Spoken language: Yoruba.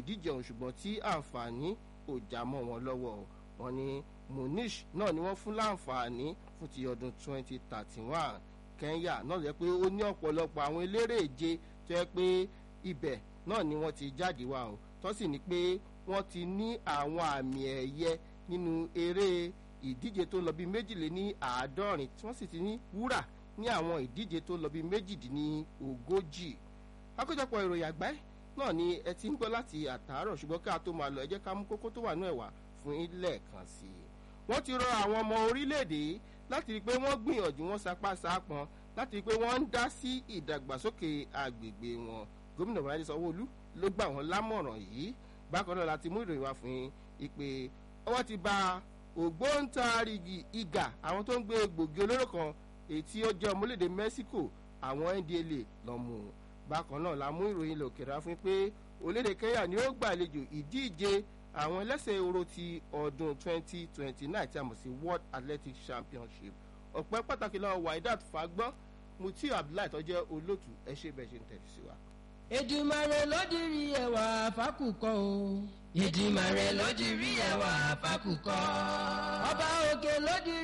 ìdíje ọ̀hún ṣùgbọ́n tí àǹfààní kò já mọ́ wọn lọ́wọ́ wọn ni munish náà ni wọ́n fún láǹfààní fún ti ọdún 2031 kenya náà lè pé ó ní ọ̀pọ̀lọpọ̀ àwọn eléré ìje tó yẹ pé ibẹ̀ náà ni wọ́n ti jáde wá o tó sì ní pé wọ́n ti ní àwọn àmì ẹ̀yẹ nínú eré ìdíje tó lọ bí méjìléní àádọ́rin tí wọ́n sì ti ní wúrà ní àwọn ìdíje tó lọ bí méjìdínní ogójì àkójọpọ̀ ìròyìn àgbáyé náà ni ẹ ti ń gbọ́ láti àtàárọ̀ ṣùgbọ́n ká tó máa lọ ẹ jẹ́ ká mú kókó tó wà ní ẹ̀wà fún ilé kan sí i. wọ́n ti rọ àwọn ọmọ orílẹ̀-èdè láti rí i pé wọ́n gbìyànjú wọn sapá sápọn láti rí i pé wọ́n ń dá sí ìdàgbàsókè àgbègbè wọn. gómìnà bọ́lájí sanwó-olú ló gbà wọ́n lámọ̀ràn yìí bákan náà láti mú ìròyìn wá fún ìpè ọwọ́ ti ba ògbóǹtarìgì ìgà àwọn tó ń gbé gbòógì olóró kan èyí tí ó jẹ́ ọmọlédè Mexico àwọn ndla lọ́mú un bákan náà la mú ìròyìn ilẹ̀ òkèèrè fún pé orílẹ̀-èdè Kenya ni ó gbàlejò ìdíje àwọn ẹlẹ́sẹ̀ ehoro ti ọdún 2029 tí a mọ̀ sí World Athletics Championship ọ̀pẹ́ pàtàkì lọ́wọ́ Waidat Fagbọ́n Mutiu Abdullahi tó jẹ́ olóòtú ẹ ṣé bẹ́ẹ̀ ṣe ń tẹ̀lé sí wa. Èdùmàrè ló dirí ẹwà fákùkọ o. Èdùmàrè ló dirí ẹwà fákùkọ. ọba òkè ló dirí.